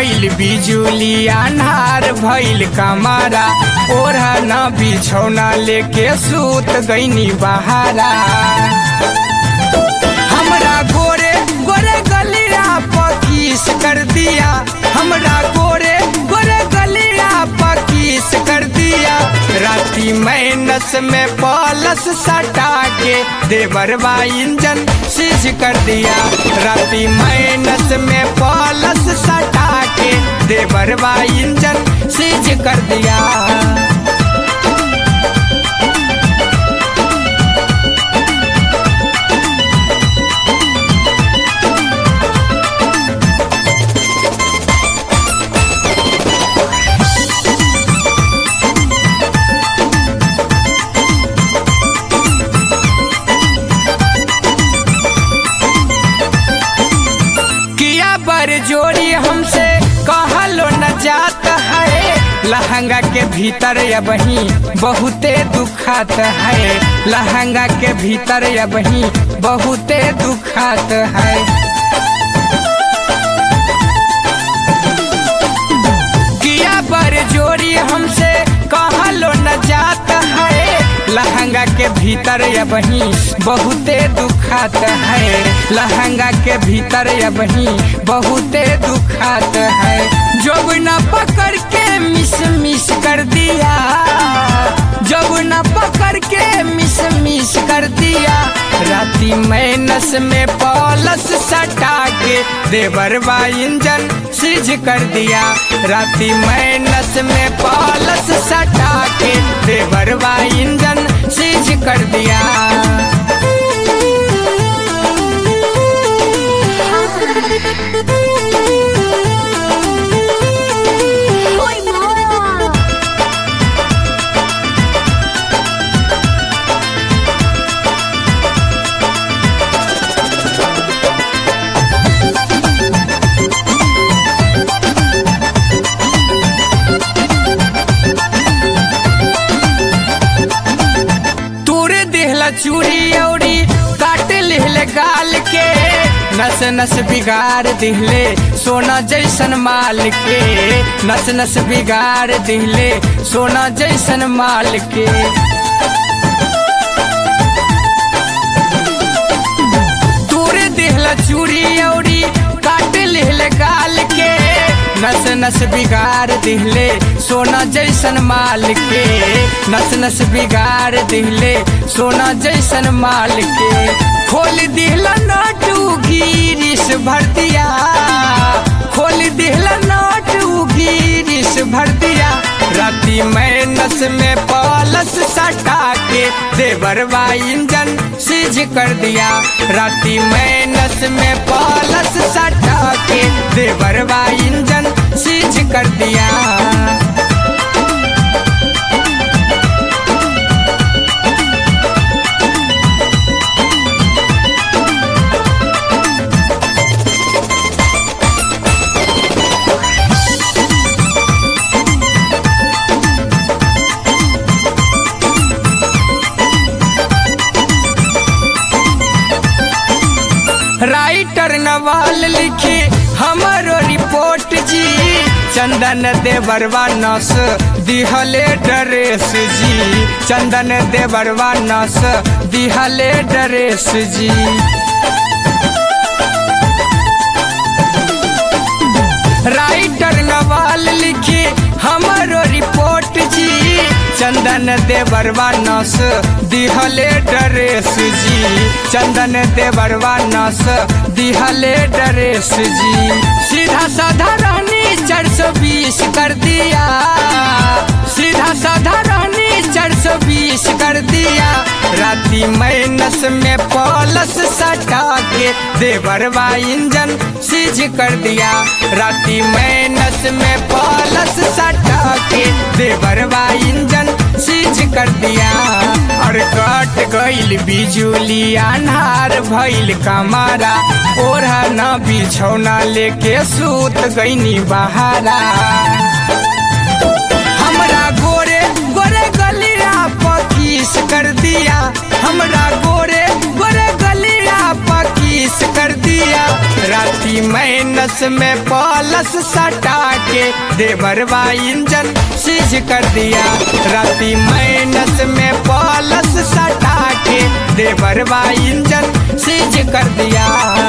गईल बिजुली अन्हार भइल कमारा ओढ़ा न बिछौना लेके सूत गईनी बहारा हमरा गोरे गोरे गलिया पकीस कर दिया हमरा गोरे गोरे गलिया पकीस कर दिया राती मैनस में पलस सटा के देवरवा इंजन सीज कर दिया राती मैनस में पलस सटा के देवरवा इंजन सीज कर दिया किया बर जोड़ी हमसे कहलो न जात है लहंगा के भीतर या बही बहुते दुखात है लहंगा के भीतर या बही बहुते दुखात है किया बर जोड़ी हमसे कहलो न जात है लहंगा के भीतर या बही बहुते दुखात है लहंगा के भीतर या बही बहुते दुखात है जब न पकड़ के मिस मिस कर दिया जब न पकड़ के मिस मिस कर दिया राती मैनस में पॉलस सटा के देवरवा इंजन सीज कर दिया राती मैनस में पॉलस सटा के देवरवा इंजन सीज कर दिया Ôi mama! तूरे देहला चूड़ी औरी काट लिहले गाल के नस नस बिगाड़ दिहले सोना जैसन माल के नस नस बिगाड़ दिहले सोना जैसन माल के तूरे देहला चूड़ी औरी काट लिहले गाल के नस नस बिगाड़ दिहले सोना जैसन माल के नस नस बिगाड़ दिहले सोना जैसन माल के खोल दिहला नोट गिरिस भर दिया खोल दिहला नोट गिरिस भर दिया राती मैं नस में पलस सटा के देवरवा इंजन सीज कर दिया राती मैं नस में पलस सटा के देवरवा इंजन सीज कर दिया राइटर नवाल लिखे हमारो रिपोर्ट जी चंदन देवरवा नस दिहले ड्रेस जी चंदन देवरवा नस दिहले ड्रेस जी राइटर नवाल लिखे हमारो रिपोर्ट जी चंदन देवरवा नस दिहले ड्रेस जी चंदन देवरवा नस दिहले ड्रेस जी सीधा साधा रहनी चार सौ बीस कर दिया सीधा साधा रहनी चार सौ बीस कर दिया राती मैनस में पलस सटा के देवरवा इंजन सीज कर दिया राती मैनस में पलस सटा के देवरवा इंजन सीज कर दिया और कट गईल बिजुली अन्हार भइल कमारा ओढ़ा न बिछौना लेके सूत गईनी बहारा हमरा गोरे गोरे गलिया पकीस कर दिया हमरा गोरे गोरे गलिया पकीस कर दिया राती राती मैनस में पलस सटा के देवरवा इंजन सीज कर दिया राती मैनस में पलस सटा के देवरवा इंजन सीज कर दिया